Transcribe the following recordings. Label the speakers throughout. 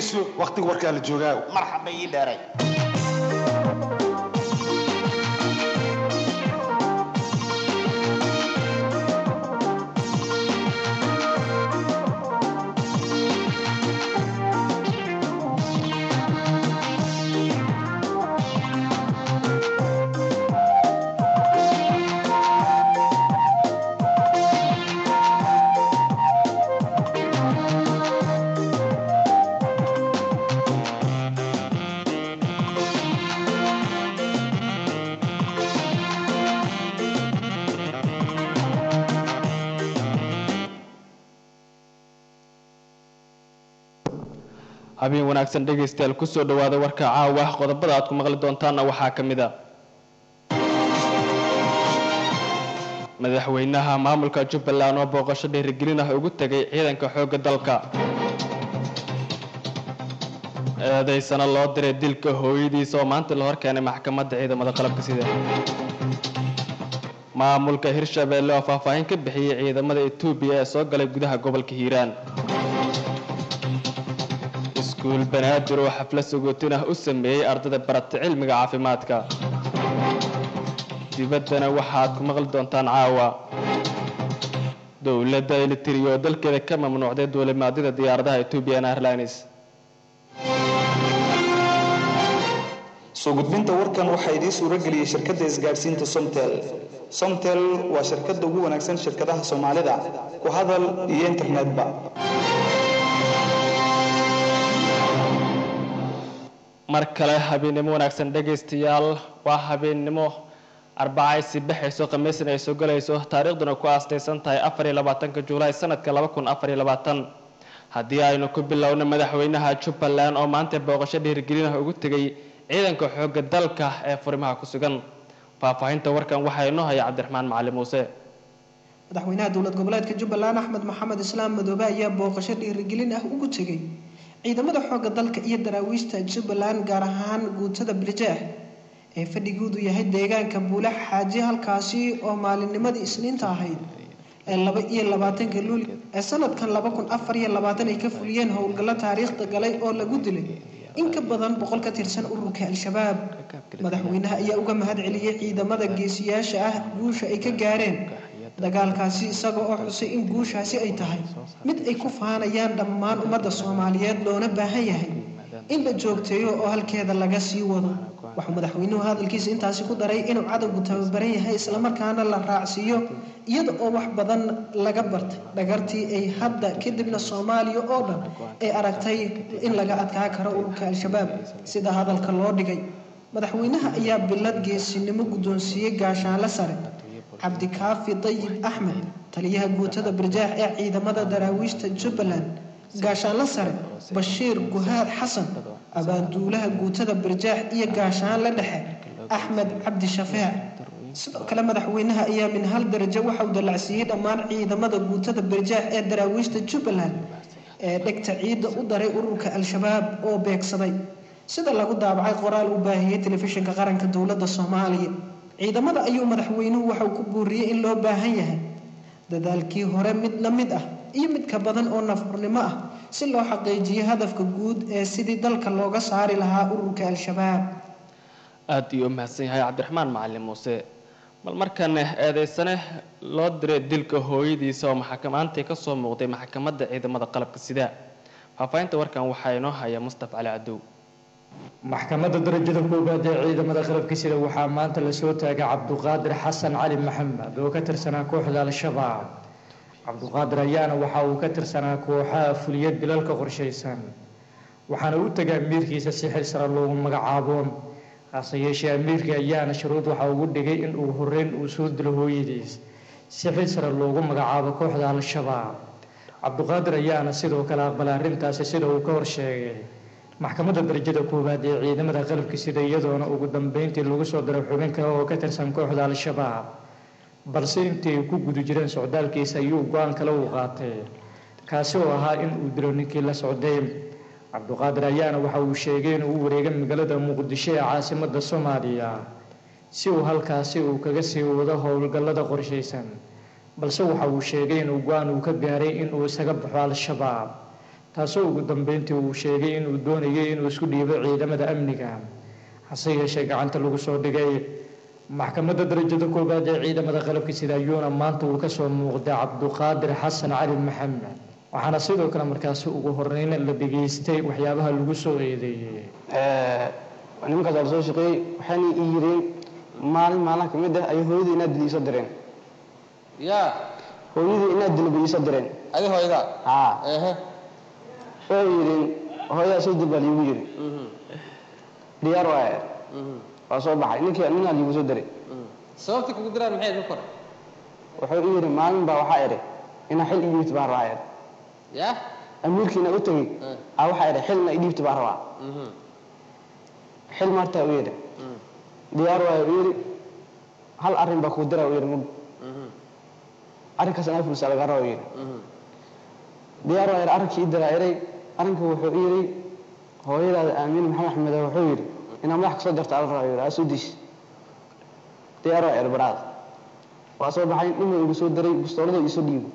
Speaker 1: dhegayso wakhtiga warkaa la joogaa
Speaker 2: marxaba ii dheeray
Speaker 3: habeen wanaagsan dhegaystayaal kusoo dhawaada warka caawa qodobada aad ku maqli doontaanna waxaa ka mid a madaxweynaha maamulka jubbaland oo booqasho dhiirigelin ah ugu tegay ciidanka xoogga dalka eedaysana loo diray dilka hooyadiisa oo maanta la horkeenay maxkamadda ciidamada qalabka sida maamulka hirshabeelle oo faahfaahin ka bixiyey ciidamada etoobiya ee soo galay gudaha gobolka hiiraan iskuul banaadir oo xaflad sagootin ah u sameeyey ardada barata cilmiga caafimaadka dibaddana waxaad ku maqli doontaan caawa dowladda elitiri oo dalkeeda ka mamnuucday duulimaadyada diyaaradaha ethiopian airlines
Speaker 4: soo gudbinta warkan waxaa idiin suuro geliyey shirkadda isgaadhsiinta somtel somtel waa shirkadda ugu wanaagsan shirkadaha soomaalida ku hadal iyo internetba
Speaker 3: mar kale habeennimo wanaagsan dhegaystayaal waa habeennimo arbacay si baxayso khamiisna ay soo galayso taariikhduna ku aastaysan tahay afar iyo labaatanka juulaay sanadka laba kun afar iyo labaatan haddii aynu ku bilowno madaxweynaha jubbaland oo maanta booqasho dhiirigelin ah ugu tegay ciidanka xoogga dalka ee furimaha ku sugan faahfaahinta warkan waxaa inoo haya cabdiraxmaan macali muuse
Speaker 5: madaxweynaha dowlad goboleedka jubbaland axmed maxamed islaam madoobe ayaa booqasho dhiirigelin ah ugu tegay ciidamada xoogga dalka iyo daraawiishta jubbaland gaar ahaan guutada birjeex ee fadhigoodu yahay deegaanka buule xaaji halkaasi oo maalinnimadii isniinta ahayd ee laba iyo labaatanka luuli ee sanadkan laba kun afar iyo labaatan ay ka fuliyeen howlgallo taariikhda galay oo lagu dilay in ka badan boqol ka tirsan ururka al-shabaab madaxweynaha ayaa uga mahad celiyey ciidamada geesiyaasha ah guusha ay ka gaareen dagaalkaasi isaga oo xusay in guushaasi ay tahay mid ay ku faanayaan dhammaan ummadda soomaaliyeed loona baahan yahay in la joogteeyo oo halkeeda laga sii wado waxuu madaxweynuhu hadalkiisa intaasi ku daray inuu cadowgu tababaran yahay islamarkaana la raacsiiyo iyada oo wax badan laga bartay dhagartii ay hadda kadibna soomaaliya oo dhan ay aragtay in laga adkaa karo ururka al-shabaab sida hadalka loo dhigay madaxweynaha ayaa bilad geesinimo guddoonsiiyey gaashaanle sare cabdikaafi dayib axmed taliyaha guutada birjaax ee ciidamada daraawiishta jubbaland gaashaanle sare bashiir guhaad xasan abaanduulaha guutada birjaax iyo gaashaanle dhexe axmed cabdi shafeec sidoo kale madaxweynaha ayaa min hal darajo waxauu dallacsiiyey dhammaan ciidamada guutada birjaax ee daraawiishta jubbaland ee dhegta ciidda u daray ururka al-shabaab oo beegsaday sida lagu daabacay qoraal uu baahiyey telefishinka qaranka dowladda soomaaliya ciidamada ayuu madaxweynuhu waxauu ku buuriyey in loo baahan yahay dadaalkii hore mid la mid ah iyo mid ka badan oo nafurnimo ah si loo xaqiijiyo hadafka guud ee sidii dalka looga saari lahaa ururka al-shabaab
Speaker 3: aada iyo u mahadsan yahay cabdiraxmaan macalin muuse bal markan eedeysane loo diray dilka hooyadiisa oo maxakamaantii ka soo muuqday maxkamadda ciidamada qalabka sida faahfaahinta warkan waxaa inoo haya mustaf cali cadow
Speaker 6: maxkamadda darajada koowaad ee ciidamada qalabka sida waxaa maanta lasoo taagay cabduqaadir xasan cali maxamed oo ka tirsanaa kooxda al-shabaab cabduqaadir ayaana waxa uu ka tirsanaa kooxaha fuliya dilalka qorshaysan waxaana u tegay amiirkiisa si xil sare loogu magacaabo hase yeeshee amiirka ayaana shuruud waxa ugu dhigay in uu horeyn uu soo dilo hooyadiis si xil sare loogu magacaabo kooxda al-shabaab cabduqaadir ayaana sidoo kale aqbalay arrintaasi sida uu ka horsheegay maxkamadda darajada koowaad ee ciidamada qalabka sida iyadoona ugu dambeyntii lagu soo diray xubin kale oo ka tirsan kooxda al-shabaab balse intii ay ku guda jireen socdaalkiisa ayuu go-aan kale uu qaatay kaasi oo ahaa in uu dilo ninkii la socday cabduqaadir ayaana waxa uu sheegay inuu u wareegay magaalada muqdisho ee caasimada soomaaliya si uu halkaasi uu kaga sii wado howlgallada qorshaysan balse waxa uu sheegay inuu go-aan uu ka gaaray inuu isaga baxo al-shabaab taasoo ugu dambeyntii uu sheegay inuu doonayay inuu isku dhiibo ciidamada amniga hase yeeshee gacanta lagu soo dhigay maxkamadda darajada koowaad ee ciidamada qalabka sida ayuuna maanta uu kasoo muuqday cabduqaadir xasan cali maxamed waxaana sidoo kale markaasi ugu horeyn la dhageystay waxyaabaha lagu soo eedeeyey
Speaker 1: nimankaas waa la soo shaqeeyey waxayna ii yireen maalin maalin ka mid ah ay hooyadii inaad dili iisoo direen
Speaker 2: yaa
Speaker 1: hooyadii inaad dili bay iisoo direen
Speaker 2: adi hooyada
Speaker 1: haa
Speaker 2: ehe
Speaker 1: oo yidhin hooyadaa soo dil baa liigu yiri diyaar waaye waa soo baxay ninkii ninaa liigu soo diray
Speaker 2: sababta kugu diraan maxay ka kore
Speaker 1: wuxuu ii yidhi maalin baa waxaa idhi inaa xil ii dhiibta baan rabaa idhi
Speaker 2: yaa
Speaker 1: amiirkiina u tegey aa waxaa idhi xilna ii dhiibta baan rabaa xil martaa u yidhi diyaar waaye u yidhi hal arrin baa kuu dira u yidhi mug arrinkaas anaa fulsa laga raba u yidhi diyaar waaye arrinkii ii diraa iray arrinku wuxuu ii yidhi hooyadaada aamiin maxamed axmed wuxuu yidhi inaa madax kasoo darta ala rabaa yidhi aa soo diis diyaar waaye erbaraada waa soo baxay ninuu igu soo diray bustoolada iisoo dhiibay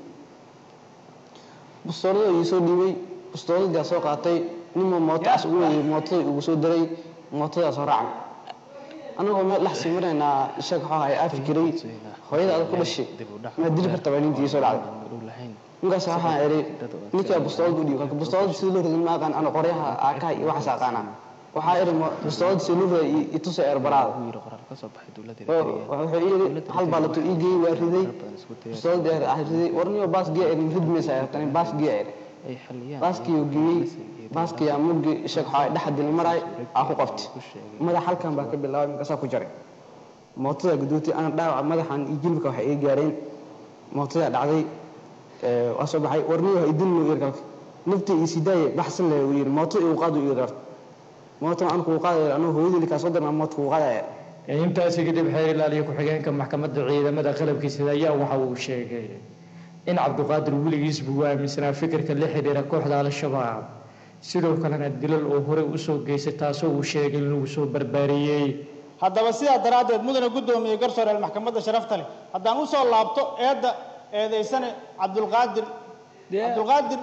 Speaker 1: bustoolada iisoo dhiibay bustooladii soo qaatay ninuu mootaas ugu weyey mootada igu soo diray mootadaas soo raacay anagoo meel dhex sawiraynaa isaga waxaa ahay aa fikiray hooyada adag ku dhashay maad dili karta baa nintii soo dhacday ninkaas waxaa idhi ninkaa bustoolada u dhiibay kalka bustoolada sida loo ridin ma aqaan ana qoryaha aakaha iyo waxaas aqaana waxaa idhi bustoolada sida loo riday itusa eerbaraada wuxuu ii yidhi hal baalato ii geeyey waa riday bustooladii aa riday warniyo baas giya idin ridmaysa eertani baas giya idhi baaskii geeyey baaskii aa muggi isaga waxaa dhexa dili maraay aa ku qabtay madax halkan baa ka bilaabay markaasaa ku jaray mootada gudootay ana dhaawaca madaxan iyo jilbka waxay iga gaareen mootadaa dhacday waa soo baxay warniyo idinnu yiri kalka naftii ii sidaaye baxsan le uu yiri mooto igu qaadu ii dar mooto aan kugu qaadayo anuu hooyadii kaa soo dirnaa mooto kugu qaadaya
Speaker 6: intaasi kadib xeer ilaaliya ku-xigeenka maxkamadda ciidamada qalabkiisa ayaa waxa uu sheegay in cabduqaadir weligiisba uu aaminsanaa fikirka la xidhiira kooxda al-shabaab sidoo kalena dilal oo horey usoo geystay taasoo uu sheegay in lagu soo barbaariyey
Speaker 7: haddaba sidaa daraaddeed mudane guddoomiyey garsooreel maxkamadda sharafta leh haddaan usoo laabto eedda eedaysane cabdulqaadir cabdulqaadir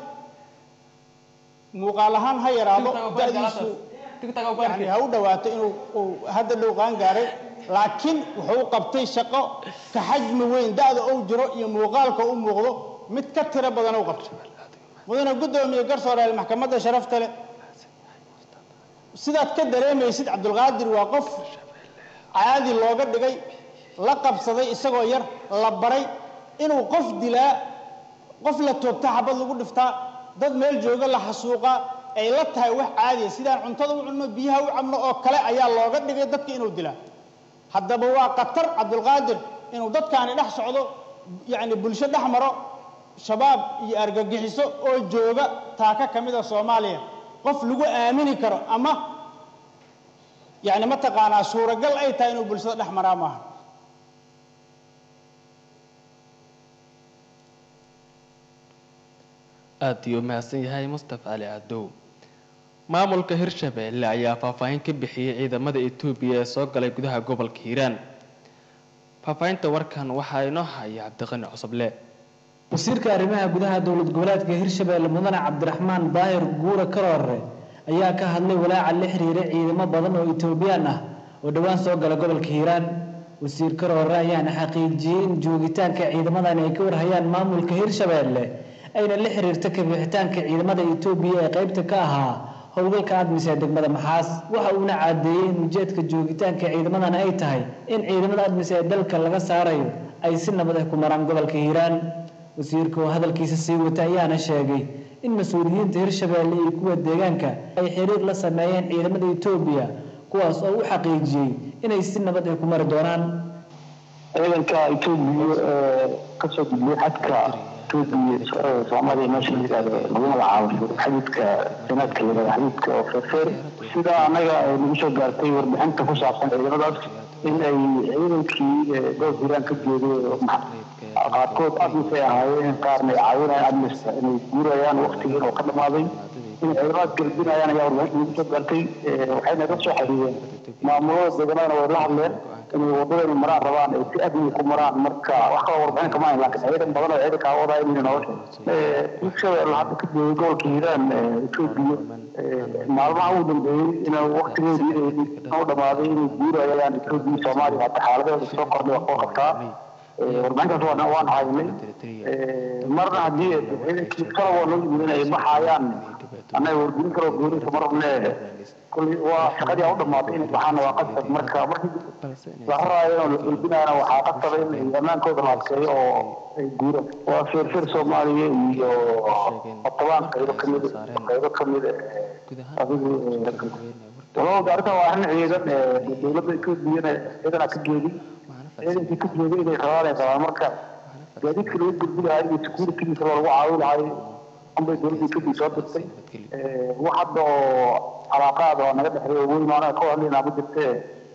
Speaker 7: muuqaal ahaan ha yaraado da'diisu yani ha u dhawaato inuu uu hadda dhow qaan gaaray laakiin wuxuu u qabtay shaqo ka xajmi weyn da'da uu jiro iyo muuqaalka u muuqdo mid ka tiro badan u qabto mudane guddoomiye garsooreel maxkamadda sharafta leh sidaad ka dareemaysid cabdulqaadir waa qof caadi looga dhigay la qabsaday isagoo yar la baray inuu qof dilaa qof la toogta xabad lagu dhiftaa dad meel jooga la xasuuqaa ay la tahay wax caadiya sidaan cuntada u cunno biyaha u cabno oo kale ayaa looga dhigay dadka inuu dilaa haddaba waa khatar cabdulqaadir inuu dadkaani dhex socdo yacni bulsho dhex maro shabaab iyo argagixiso oo jooga taaka ka mid a soomaaliya qof lagu aamini karo ama yacni mataqaanaa suuragal ay tahay inuu bulshada dhex maraa maaha
Speaker 3: aad iyo mahadsan yahay mustafa cali cadow maamulka hirshabeelle ayaa faahfaahin ka bixiyey ciidamada etoobiya ee soo galay gudaha gobolka hiiraan faahfaahinta warkan waxaa inoo haya cabdiqani cusuble
Speaker 8: wasiirka arrimaha gudaha dowlad goboleedka hirshabeelle mudane cabdiraxmaan daahir guure karoore ayaa ka hadlay walaaca la xiriira ciidamo badan oo etoobiyaan ah oo dhowaan soo gala gobolka hiiraan wasiir karoore ayaana xaqiijiyey in joogitaanka ciidamadan ay ka warhayaan maamulka hirshabeelle ayna la xiriirta kabixitaanka ciidamada etoobiya ee qaybta ka ahaa howlgalka admis ee degmada maxaas waxa uuna caadeeyey in ujeedka joogitaanka ciidamadan ay tahay in ciidamada admis ee dalka laga saarayo ay si nabad ah ku maraan gobolka hiiraan wasiirka oo hadalkiisa sii wata ayaana sheegay in mas-uuliyiinta hirshabeelle iyo kuwa deegaanka ay xiriir la sameeyeen ciidamada etoobiya kuwaas oo u xaqiijiyey inay si nabad ah ku mari doonaan
Speaker 9: ciidanka etoobiya ee kasoo gudbiyay xadka etoobiya soomaaliya meesha la yidhahdo lagu magacaabo xadidka sanaadka la yidhahdo xadidka oo feerfeer sida annaga ay nagu soo gaartay warbixinta ku saabsan ciidamadaas in ay ciidankii goob hiiraan ka jeeday qaarkood admis ay ahaayeen qaarna ay caawinayaan admista inay guurayaan waqtigii oo ka dhamaaday inay ciidamada galbinayaan ayaa warbaahinta ugu soo gaartay waxayna la soo xiriireen maamulada deegaanadana way la hadleen inay wadada inay maraan rabaan ay si amni ku maraan marka wax kaloo warbixin kama hayn laakiin ciidan badan oo ciidanka awoodaya inay nolosha bulshada hadda ka joogay gobolka hiiraan etoobiya maalmaha ugu dambeeyey inay waqtigeedii u dhamaaday inay guurayaan etoobiya soomaaliya hadda xaaladeeda soo kordhay waa koo qabtaa warbixintaas waan waan haynay marna haddii ciidankii kala waa loo yimid inay baxaayaan annaga wargelin kaloo goonaysa marne kulli waa shaqadii aa u dhamaatay inay baxaana waa qasab marka markii la raraayo oo la gulbinaayana waxaa qasaba in ammaankooda la adkeeyo oo ay guuraan waa feerfeer soomaaliya iyo qotobaan qaybo kamid qaybo kamid adigu walaba arrintan waa arrin ciidan dowladda etoobiyana ciidana ka geedi ciidankii ka jeeday inay rabaan ay qabaan marka gaadiidka lagu gudbi lahaa iyo securitygiisa lagu caawi lahay unbay dowladda kadib soo dirtay wax hadda oo calaaqaad oo naga dhexeeya oo weli maanaha ka hadlaynaa ma jirtee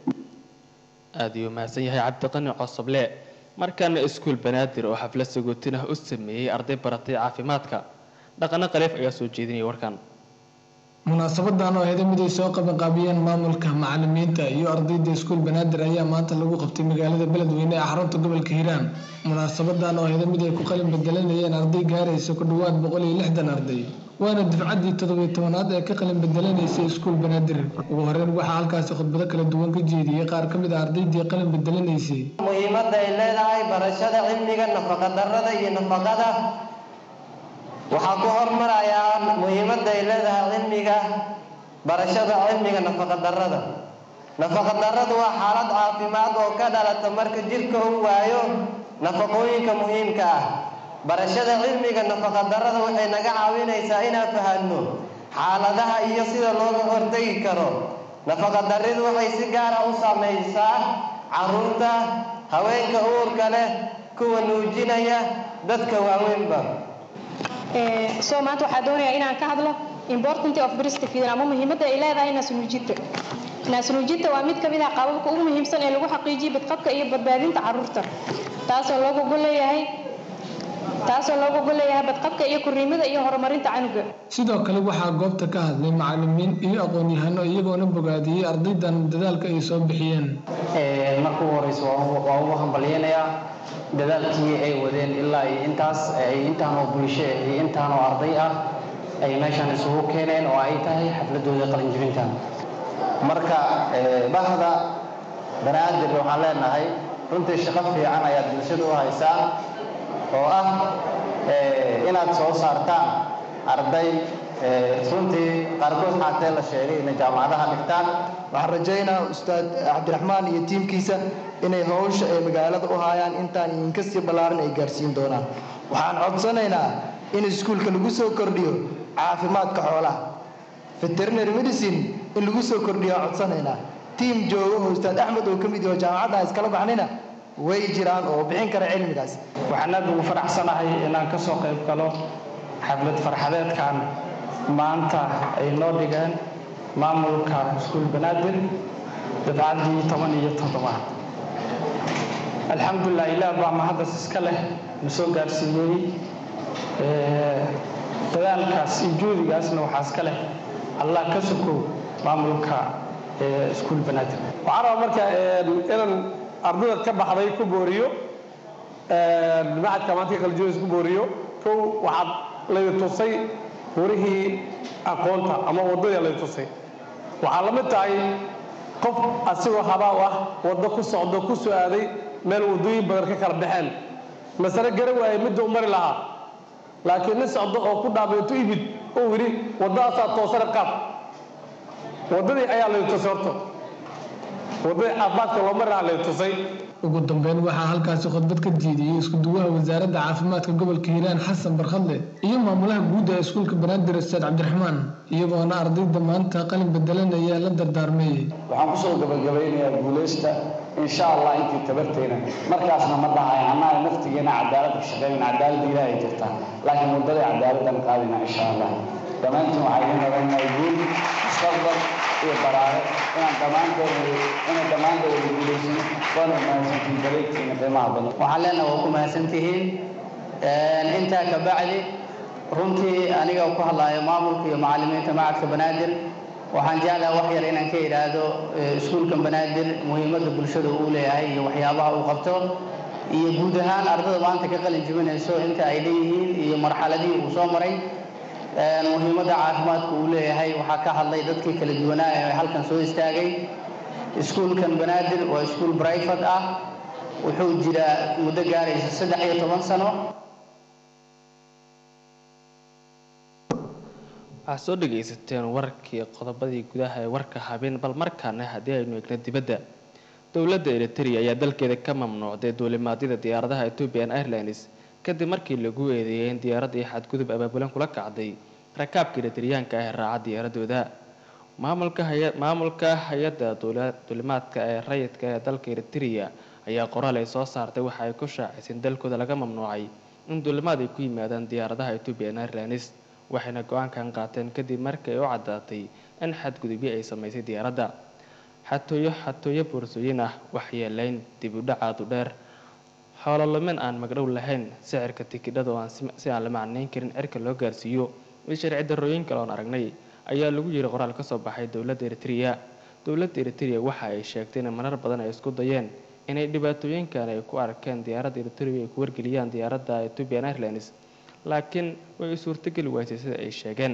Speaker 3: aada ayuu mahadsan yahay cabdiqani cosoble markaana iskuul banaadir oo xaflad sagootin ah u sameeyey arday baratay caafimaadka dhaqano khaliif ayaa soo jeedinaya warkan
Speaker 10: munaasabadan oo ahayd mid ay soo qabanqaabiyeen maamulka macalimiinta iyo ardayda iskuul banaadir ayaa maanta lagu qabtay magaalada beledweyne ee xarunta gobolka hiiraan munaasabadan oo ahayd mid ay ku qalin bedelanayeen arday gaaraysa ku dhowaad boqol iyo lixdan arday waana dufcaddii toddobiyo tobanaad ee ka qalin bedelanaysay iskuul banaadir ugu horeyn waxaa halkaasi khudbado kala duwan ka jeediyey qaar ka mid a ardaydii qalin bedelanaysay
Speaker 11: muhiimadda ay leedahay barashada cilmiga nafaqadarrada iyo nafaqada waxaa ku hormarayaa muhiimadda ay leedahay cilmiga barashada cilmiga nafaqadarrada nafaqadarradu waa xaalad caafimaad oo ka dhalata marka jirka uu waayo nafaqooyinka muhiimka ah barashada cilmiga nafaqadarrada waxay naga caawinaysaa inaan fahanno xaaladaha iyo sida looga hortegi karo nafaqadarridu waxay si gaara u saamaysaa carruurta haweenka uurka leh kuwa nuujinaya dadka waaweynba
Speaker 12: so maanta waxaa doonayaa inaan ka hadlo important of breastfeeding ama muhiimadda ay leedahay naasnuujinta naasnuujinta waa mid ka mid ah qaababka ugu muhiimsan ee lagu xaqiijiyo badqabka iyo badbaadinta carruurta taasoo looga gol leeyahay taasoo looga gol leeyahay badqabka iyo korriimada iyo horumarinta canuga
Speaker 10: sidoo kale waxaa goobta ka hadlay macalimiin iyo aqoon-yahano iyagoona bogaadiyey ardaydan dadaalka ay soo bixiyeen
Speaker 13: marka ugu horeysa waa ugu hambalyeynayaa dadaalkii ay wadeen ilaa iyo intaas ay intaanoo bulsho iyo intaanoo arday ah ay meeshan isugu keeneen oo ay tahay xafladooda qalinjibinta
Speaker 14: marka bahda banaadir waxaan leenahay runtii shaqo fiican ayaad bulshada u haysaan oo ah inaad soo saartaan arday runtii qaarkood xaatee la sheegay inay jaamacadaha dhigtaan
Speaker 15: waxaan rajaynaa ustaad cabdiraxmaan iyo tiimkiisa inay howsha ay magaalada u hayaan intaan idinka sii ballaaran ay gaarsiin doonaan waxaan codsanaynaa in iskuulka lagu soo kordhiyo caafimaadka xoolaha veterinary medicine in lagu soo kordhiyo aan codsanaynaa tiim jooga oo ustaad axmed oo ka mid yaho jaamacadda iskala baxnayna way jiraan oo bixin kara cilmigaas
Speaker 16: waxaan aad ugu faraxsanahay inaan ka soo qayb galo xaflad farxadeedkan maanta ay noo dhigeen maamulka iskuul banaadir dafcaddii toban iyo toddobaad alxamdulilah ilaah baa mahaddas iska leh na soo gaarsiiyey dadaalkaas iyo juudigaasna waxaa iska leh allah ka sokow maamulka iskuul banaadir
Speaker 17: waxaan rabaa marka inaan ardada ka baxday ku booriyo macadka maanta qaljoonis ku booriyo kow waxaad laydi tusay warihii aqoonta ama waddadii laydi tusay waxaa la mid tahay qof asigoo habaa u ah waddo ku socdo ku soo aaday meel waddooyin badan ka kala baxeen masale gara waaye midda u mari lahaa laakiin nin socdo oo ku dhaabeeto ibid uu yidhi waddadaasaa toosana qaab waddadii ayaa laydi tusay horta waddadii caafimaadka loo mari lahaa laydi tusay
Speaker 10: ugu dambeyn waxaa halkaasi khudbad ka diidiyey isku-duwaha wasaaradda caafimaadka gobolka hiiraan xasan barkhadle iyo maamulaha guud ee iskuulka banaadir ustaad cabdiraxmaan iyagoona ardayda maanta qalin bedelanaya la dardaarmay
Speaker 18: waxaan kusoo gabagabaynayaa guulaysta insha allah intii tabarteyna markaasna ma dhahay annaga naftigeena cadaalad ka shaqeynayna cadaaladda ilaahay jirtaa laakiin waddadii cadaaladdan qaadayna insha allah dhammaantiin waxaa idiin odhanayaa guul mustaqbal iyo baraare inaan dhammaantood inay dhammaantood wada guulaysano waana mahadsantihiin daleegtiina qiimaha badan
Speaker 13: waxaan leenahay waa ku mahadsantihiin intaa ka bacdi runtii aniga ku hadlaayo maamulka iyo macallimiinta macadka banaadir waxaan jeclaha wax yar inaan ka idhaahdo iskuulkan banaadir muhiimadda bulshada uu leeyahay iyo waxyaabaha uu qabto iyo guud ahaan ardada maanta ka qalin jebinayso inta ay leeyihiin iyo marxaladihii uu soo maray muhiimadda caafimaadka uu leeyahay waxaa ka hadlay dadkii kala duwanaa ee halkan soo istaagay iskuulkan banaadir waa iskuul brifate ah wuxuu jiraa muddo gaaraysa saddex iyo toban sano
Speaker 3: waxaad soo dhagaysateen warkii qodobadii gudaha ee warka habeen bal markaana haddii aynu eegno dibadda dowladda eritrea ayaa dalkeeda ka mamnuucday duulimaadyada diyaaradaha ethiopian airlines kadib markii lagu eedeeyay in diyaaradii xadgudub abaabulan kula kacday rakaabka eritriyaanka ah ee raaca diyaaradooda maamulka hay-adda duulimaadka ee rayidka ee dalka eritrea ayaa qoraal ay soo saartay waxa ay ku shaacisay in dalkooda laga mamnuucay in duulimaad ay ku yimaadaan diyaaradaha ethiopian airlines waxayna go-aankan qaateen kadib markii ay u caddaatay in xadgudubyo ay samaysay diyaaradda xatooyo xatooyo boorsooyin ah waxyeelayn dib u dhacaadu dheer xoololumin aan magdhow lahayn sicirka tikidhada oo aan si aan la macnayn karin cirka loo gaarsiiyo iyo sharci darrooyin kale oon aragnay ayaa lagu yiri qoraal ka soo baxay dowladda eritrea dowladda eritrea waxa ay sheegtay in marar badan ay isku dayeen inay dhibaatooyinkan ay ku arkeen diyaaradda eritrea ay ku wargeliyaan diyaaradda ethiopian airlines laakiin way suurtogeli waysay sida ay sheegeen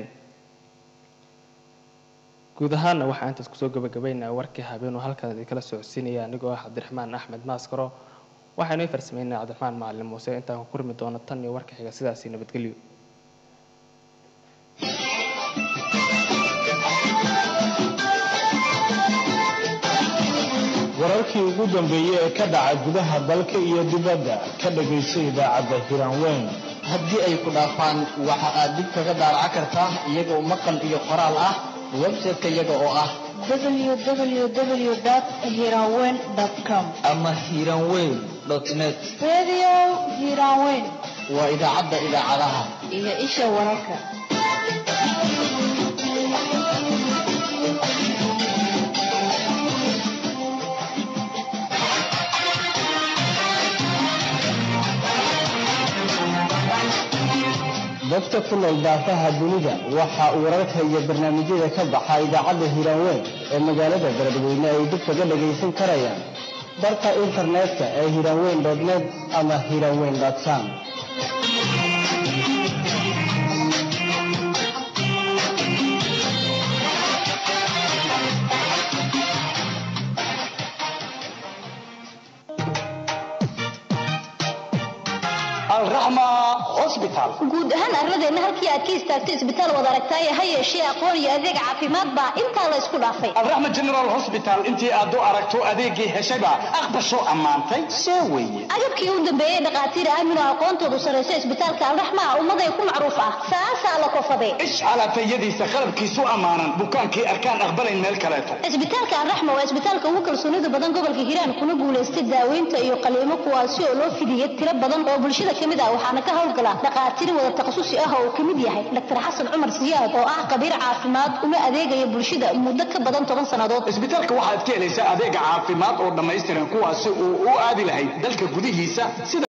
Speaker 3: guud ahaana waxaa intaas kusoo gabagabaynaa warkii habeenuu halkan idinkala socodsiinaya anigoo ah cabdiraxmaan axmed maaskaro waxaynoo farsameynaa cabdiraxmaan macalin muuse intaan ku kurmi doono tan iyo warka xiga sidaasi nabadgelyo
Speaker 19: wararkii ugu dambeeyey ee ka dhaca gudaha dalka iyo dibadda ka dhagayso idaacadda hiraanweyn
Speaker 20: haddii ay ku dhaafaan waxa aad dib kaga daaraca kartaa iyagoo maqal iyo qoraal ah website-ka iyaga oo ah
Speaker 21: www.hiranweyn.com
Speaker 20: ama hiranweyn net
Speaker 21: Radio Hiranweyn
Speaker 20: waa idaacadda idaacadaha
Speaker 21: iyo isha wararka.
Speaker 19: dadka ku nool daafaha dunida waxa uu wararka iyo barnaamijyada ka baxa idaacadda hiiraanweyn ee magaalada beledweyne ay dib kaga dhagaysan karayaan barka internetka ee hiiraanweyn net ama hiiraanweyn com
Speaker 22: guud ahaan arladeenna halkii aad ka istaagto isbitaal wad aragtaaye ha yeeshee aqoon iyo adeeg caafimaad baa intaa la isku dhaafay
Speaker 23: alraxma general hospital intii aad u aragto adeegii heshayba aqbasho ammaantay see weeye
Speaker 22: agabkii u dambeeyey dhakhaatiir aamino aqoontoodu sarrayso isbitaalka alraxma ummaday ku macruuf ah saasaa la kofade
Speaker 23: ish calaafayadiisa qalabkiisu ammaanan bukaankii arkaan aqbalayn meel kaleeto
Speaker 22: isbitaalka alraxma waa isbitaalka ugu kalsoonida badan gobolka hiiraan kuna guulaystay daaweynta iyo qaliimo kuwaasi oo loo fidiyey tiro badan oo bulshada ka mid ah waxaana ka howlgala dhakhaatiir wada takhasusi ah oo uu ka mid yahay dr xasan cumar siyaad oo ah khabiir caafimaad una adeegaya bulshada muddo ka badan toban sannadood
Speaker 23: isbitaalka waxaad ka helaysaa adeega caafimaad oo dhammaystiran kuwaasi uu u aadi lahayd dalka gudihiisa sida